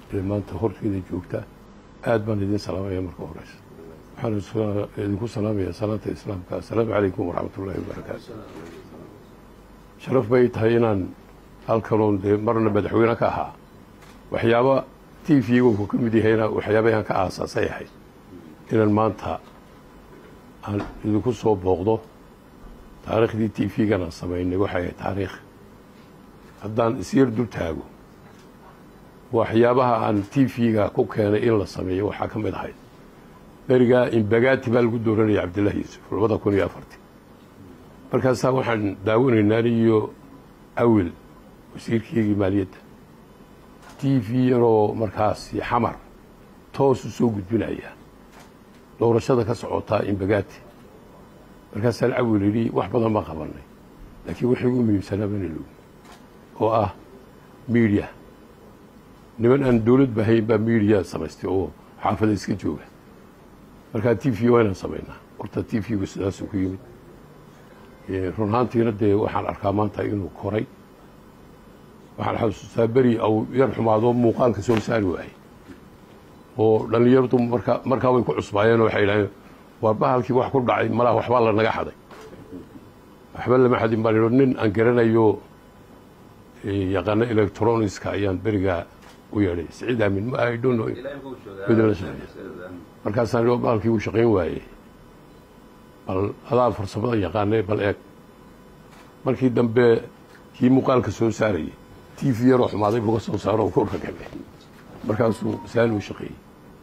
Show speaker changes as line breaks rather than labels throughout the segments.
ee maanta horteeda joogta aad baan idin salaamaya marka horeysa waxaan idinku salaamayaa salaanta islaamka assalaamu calaykum waraxmat ullaahi wabarakaatu sharaf bay tahay inaan halkanoon dee marna madaxweyne ka ahaa waxyaaba t v-ga uu ka mid yahayna waxyaabahan ka aasaasay ahayd inaan maanta aan idinku soo booqdo taariikhdii t v-gana samaynay waxay ahayd taariikh haddaan isyar dul taago waxyaabaha aan t v-ga ku keenay in la sameeyo waxaa ka mid ahayd berigaa imbagaati baa lagu dooranaya cabdillahi yuusuf labada kun iyo afartii markaasaa waxaan daawanaynaa aniyo awil wasiirkeygii maaliyadda t v yaroo markaasi xamar toos u soo gudbinaya doorashada ka socotaa imbagaati markaasaan awil yidhi wax badan baan qabanay laakiin wixii ugu muhiimsanaa bana logi oo ah miidiya niman aan dowlad bahayn baa miidiya samaystay oo xaafada iska jooga markaa t v waa inaan samaynaa horta t v-gu sidaasuu ku yimid run ahaantiina dee waxaan arkaa maanta inuu koray waxaan xasuustaa beri au yar xumaado muuqaalka soo saari waayey oo dhallinyaradu marka markaa way ku cusbaayeen oo waxay yidhahdeen waa bahalkii wax ku dhacay malaa waxbaa la naga xaday waxba lama xadin baan idho nin aan garanayo yaqaano electroniska ayaan berigaa u yeedhay siciid aamin ma i don't know midla shaqeeya markaasaan idho bahalkii uu shaqayn waayey bal adaa farsamada yaqaanay bal eeg markii dambe kii muuqaalka soo saarayay t v yaroo xumaaday buga soo saaro ku ragabay markaasuu saaluu shaqeeyey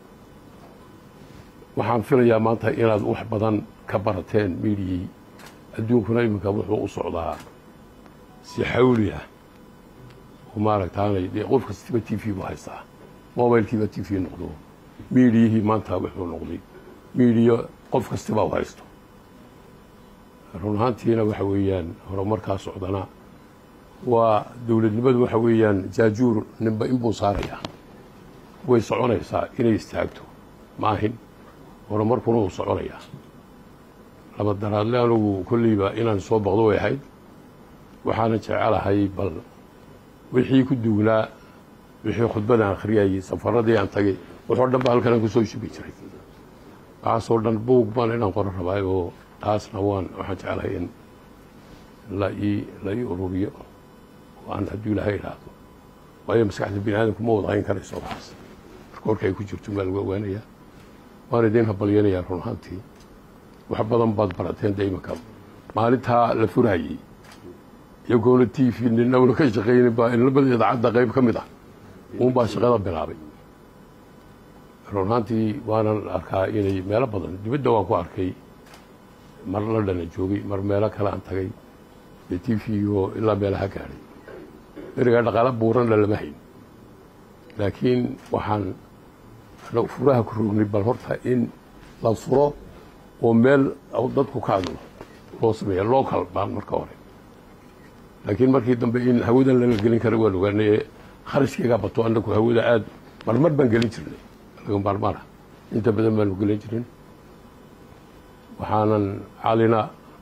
waxaan filayaa maanta inaad wax badan ka barateen miidiyii adduunkuna iminka wuxuu u socdaa si xawli ah oo maaragtaanay dee qof kastiba t v bu haystaa mobilkiiba t v noqdo miidiyihii maanta wuxuu noqday miidiya qof kastiba u haysto run ahaantiina waxa weeyaan horumarkaa socdana waa dowladnimadu waxa weeyaan jaajuur ninba inbuu saarayaa way soconaysaa inay istaagto ma ahin horumarkuna wuu soconayaa laba daraadle anugu kolleyba inaan soo boqdo way ahayd waxaana jecelahay bal wixii ku dugnaa wixii khudbadaan akhriyayey safaradii aan tagay waxoo dhan ba halkanaan kusoo shubi jiray waxaasoo dhan buug baan inaan qoro rabaay oo taasna waan waxaan jeclahay in la ii la ii ururiyo oo aan hadduu ilaahay idhaahdo waayo maskaxda bini aadamku ma wada hayn karayso waxaas marka warka ay ku jirto maa lagu ogaanayaa waan idiin habalyanayaa run ahaantii wax badan baad barateen de iminka maalintaa la furayey iyagoona t v ninawna ka shaqaynin baa inlamada idaacadda qayb ka mid ah uun baa shaqada bilaabay run ahaantii waanan arkaa inay meelo badan dibadda waan ku arkay mar la dhana joogay mar meelo kale aan tagay dee t v-go ilaa meelaha gaadhay berigaa dhaqaalo buuranna lama hayn laakiin waxaan furaha ku rognay bal horta in la furo oo meel dadku ka hadlo loo sameeya local baan marka hore laakiin markii dambe in hawadan laga gelin kara waan ogaanaye kharashkaygaa bato annagu hawada aad marmar baan gelin jirnay laga maarmaana inta badan baanu gelin jirin waxaanan calina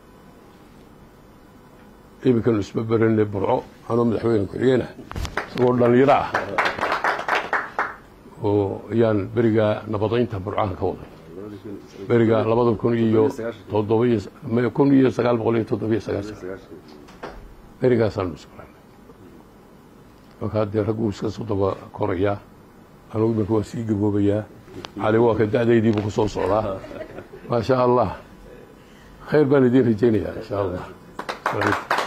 iminkanu isma beranay burco anoo madaxweyne ku-xigeenah isagoo dhallinyaro ah oo ayaan berigaa nabadaynta burcahan ka waday beriga labada kun iyo toddobiy kun iyo sagaal boqol iyo toddobiyo sagaashan berigaasaanu isbaranay markaa dee ragguu iska soo daba korayaa anugu iminka waa sii gaboobayaa cali waa ka da-daydiibu ku soo socdaa maa sha allah khayr baan idiin rajaynayaa insha allah